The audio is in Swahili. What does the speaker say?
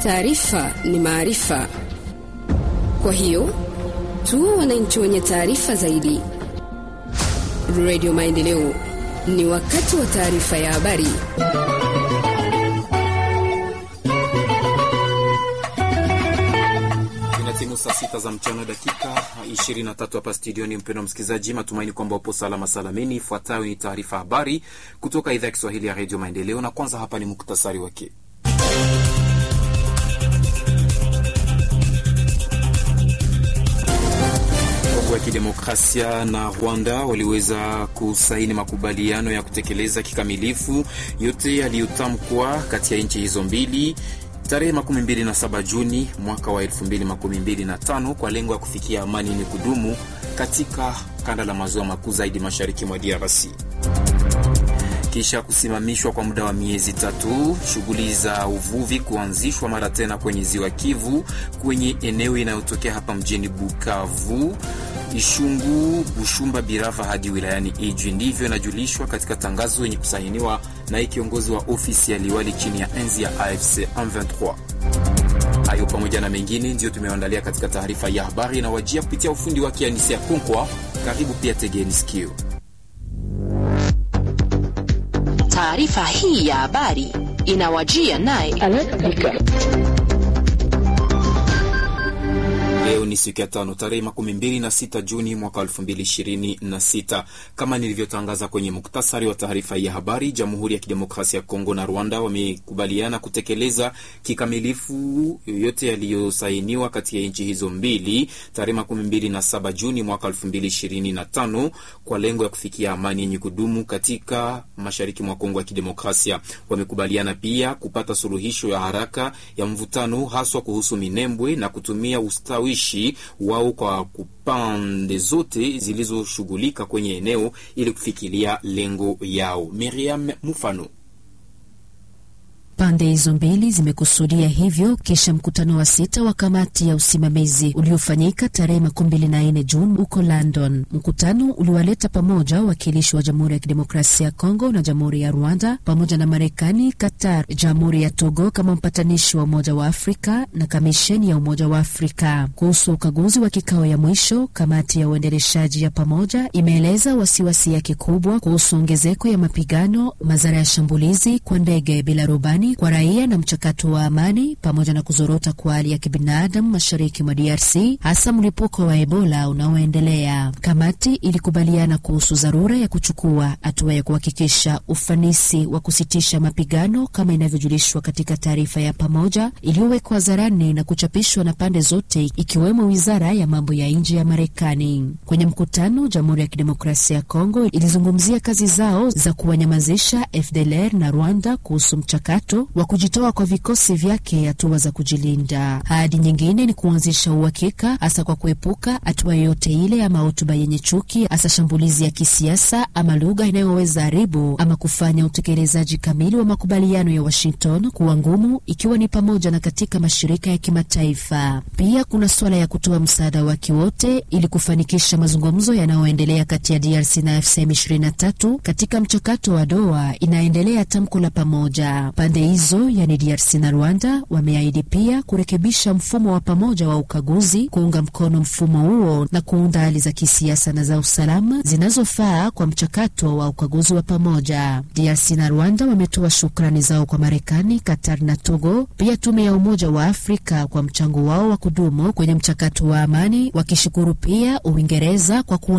Taarifa ni maarifa, kwa hiyo tuwe wananchi wenye taarifa zaidi. Radio Maendeleo, ni wakati wa taarifa ya habari. Timu saa sita za mchana dakika 23 hapa studioni. Mpendwa msikilizaji, matumaini kwamba upo salama salamini. Ifuatayo ni taarifa habari kutoka idhaa ya Kiswahili ya redio Maendeleo, na kwanza hapa ni muktasari wake. Kongo ya Kidemokrasia na Rwanda waliweza kusaini makubaliano ya kutekeleza kikamilifu yote yaliyotamkwa kati ya nchi hizo mbili tarehe 27 Juni mwaka wa 2025 kwa lengo ya kufikia amani yenye kudumu katika kanda la maziwa makuu zaidi mashariki mwa DRC. Kisha kusimamishwa kwa muda wa miezi tatu, shughuli za uvuvi kuanzishwa mara tena kwenye ziwa Kivu kwenye eneo inayotokea hapa mjini Bukavu, Ishungu, Bushumba, Birava hadi wilayani Ijwi. Ndivyo inajulishwa katika tangazo yenye kusainiwa na kiongozi wa ofisi ya liwali chini ya enzi ya AFC M23. Hayo pamoja na mengine ndiyo tumeandalia katika taarifa ya habari inawajia kupitia ufundi wake Anisia Konkwa. Karibu pia, tegeni sikio. Taarifa hii ya habari inawajia naye Leo ni siku ya tano tarehe makumi mbili na sita Juni mwaka elfu mbili ishirini na sita. Kama nilivyotangaza kwenye muktasari wa taarifa ya habari, Jamhuri ya Kidemokrasia ya Kongo na Rwanda wamekubaliana kutekeleza kikamilifu yote yaliyosainiwa kati ya nchi hizo mbili tarehe makumi mbili na saba Juni mwaka elfu mbili ishirini na tano kwa lengo ya kufikia amani yenye kudumu katika mashariki mwa Kongo ya Kidemokrasia. Wamekubaliana pia kupata suluhisho ya haraka ya mvutano haswa kuhusu Minembwe na kutumia ustawishi wao kwa pande zote zilizoshughulika kwenye eneo ili kufikilia lengo yao. Miriam Mufano. Pande hizo mbili zimekusudia hivyo kisha mkutano wa sita wa kamati ya usimamizi uliofanyika tarehe makumi mbili na nne Juni huko London. Mkutano uliwaleta pamoja wawakilishi wa Jamhuri ya Kidemokrasia ya Kongo na Jamhuri ya Rwanda pamoja na Marekani, Qatar, Jamhuri ya Togo kama mpatanishi wa Umoja wa Afrika na Kamisheni ya Umoja wa Afrika. Kuhusu ukaguzi wa kikao ya mwisho, kamati ya uendeleshaji ya pamoja imeeleza wasiwasi yake kubwa kuhusu ongezeko ya mapigano, madhara ya shambulizi kwa ndege bila rubani kwa raia na mchakato wa amani pamoja na kuzorota kwa hali ya kibinadamu mashariki mwa DRC, hasa mlipuko wa Ebola unaoendelea. Kamati ilikubaliana kuhusu dharura ya kuchukua hatua ya kuhakikisha ufanisi wa kusitisha mapigano kama inavyojulishwa katika taarifa ya pamoja iliyowekwa hadharani na kuchapishwa na pande zote ikiwemo wizara ya mambo ya nje ya Marekani. Kwenye mkutano, Jamhuri ya Kidemokrasia ya Kongo ilizungumzia kazi zao za kuwanyamazisha FDLR na Rwanda kuhusu mchakato wa kujitoa kwa vikosi vyake, hatua za kujilinda. Ahadi nyingine ni kuanzisha uhakika, hasa kwa kuepuka hatua yoyote ile ama hotuba yenye chuki, hasa shambulizi ya kisiasa ama lugha inayoweza haribu ama kufanya utekelezaji kamili wa makubaliano ya Washington kuwa ngumu, ikiwa ni pamoja na katika mashirika ya kimataifa. Pia kuna suala ya kutoa msaada wake wote ili kufanikisha mazungumzo yanayoendelea kati ya DRC na FCM23 katika mchakato wa Doha, inaendelea tamko la pamoja pande hizo yani DRC na Rwanda wameahidi pia kurekebisha mfumo wa pamoja wa ukaguzi, kuunga mkono mfumo huo na kuunda hali za kisiasa na za usalama zinazofaa kwa mchakato wa ukaguzi wa pamoja. DRC na Rwanda wametoa shukrani zao kwa Marekani, Qatar na Togo, pia tume ya Umoja wa Afrika kwa mchango wao wa kudumu kwenye mchakato wa amani, wakishukuru pia Uingereza kwa